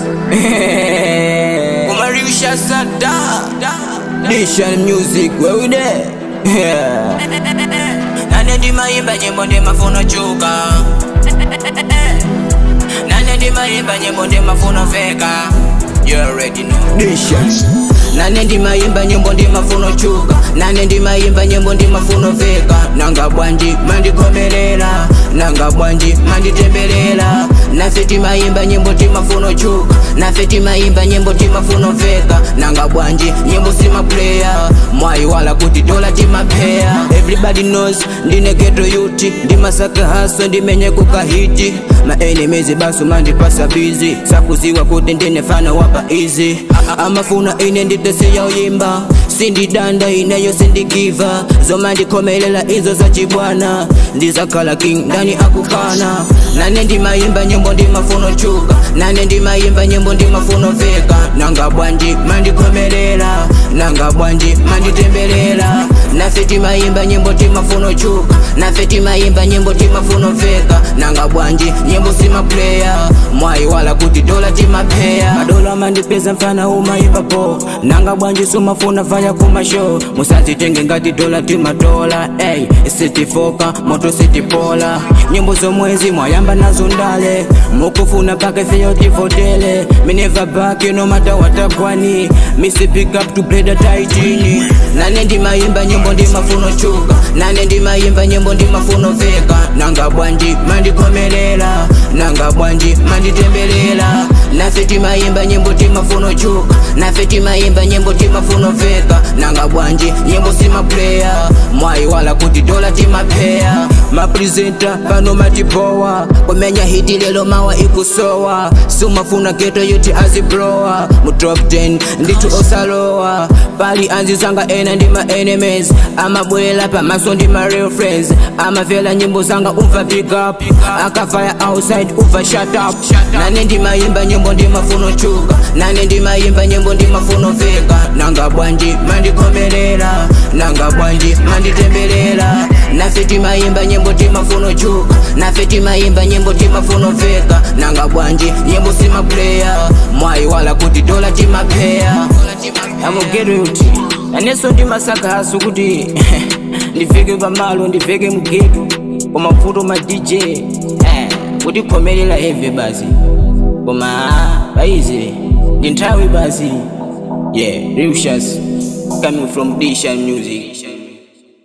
Umarisha Sada Nation Music, where we there? Yeah. Nane ndi mayimba nyimbo ndi mafuno chuka Nane ndi mayimba nyimbo ndi mafuno veka You already know Nation Nane ndi mayimba nyimbo ndi mafuno chuka Nane ndi mayimba nyimbo ndi mafuno veka Nanga bwanji mandikomerera Nanga bwanji manditemberera Nafe timayimba nyimbo timafuno chuka Nafe timayimba nyimbo timafuno veka Nanga bwanji nyimbo sima player Mwai wala kuti dola timapeya Everybody knows ndine ghetto youth Ndimasaka haswa ndimenye kukahiti Ma enemies basu mandipasa busy Sakuziwa kuti ndine fana wapa easy Amafuna ine nditesiya uyimba sindidanda ineyo sindigiva zoma ndikomelela izo za chibwana ndizakhala king ndani akukana nane ndimayimba nyimbo ndimafuno chuka nane ndimayimba nyimbo ndimafuno veka nanga bwanji mandikomelela nanga bwanji manditembelela nafe timayimba nyimbo timafuno chuka nafe timayimba nyimbo timafuno veka nanga bwanji nyimbo simaplaya mwai wala kuti dola timapeya madola mandipeza mfana umayimba po nanga bwanji sumafuna fanya kumasho musazitenge ngati dola timatola ey sitifoka moto sitipola nyimbo zomwezi mwayamba nazo ndale mukufuna pake feyo tifotele me never back no matter what akwani misi pick up to play the taitini nane ndimayimba nyimbo ndimafuno chuka nane ndimayimba nyimbo ndimafuno veka nanga bwanji mandikomelela nanga bwanji manditembelela nafe timayimba nyimbo timafuno chuka nafe timayimba nyimbo timafuno veka nanga bwanji nyimbo simaplaya mwai wala kuti dola timapeya mapresenta pano matipowa kumenya hiti lelo mawa ikusowa sumafuna geto yuti aziblowa mu top 10 ndithu osalowa pali anzizanga ena ndi ma enemies amabwela pamaso ndi ma real friends amavela nyimbo zanga umva pick up akafaya outside umva shut up nane ndimayimba nyimbo ndimafuno chuka nane ndimayimba nyimbo ndimafuno veka nanga bwanji mandikomelela nanga bwanji manditembelela nafe timayimba nyimbo timafuno chuka nafe timayimba nyimbo timafuno veka nanga bwanji nyimbo simaplaya mwai wala kuti dola timapeya amugeruti naneso ndimasaka hasu kuti ndifike pamalo ndifike mugetu kumafuto ma dj eh, kuti khomelela heve basi koma paize ndi nthawi basi yeah rimshas coming from dishan music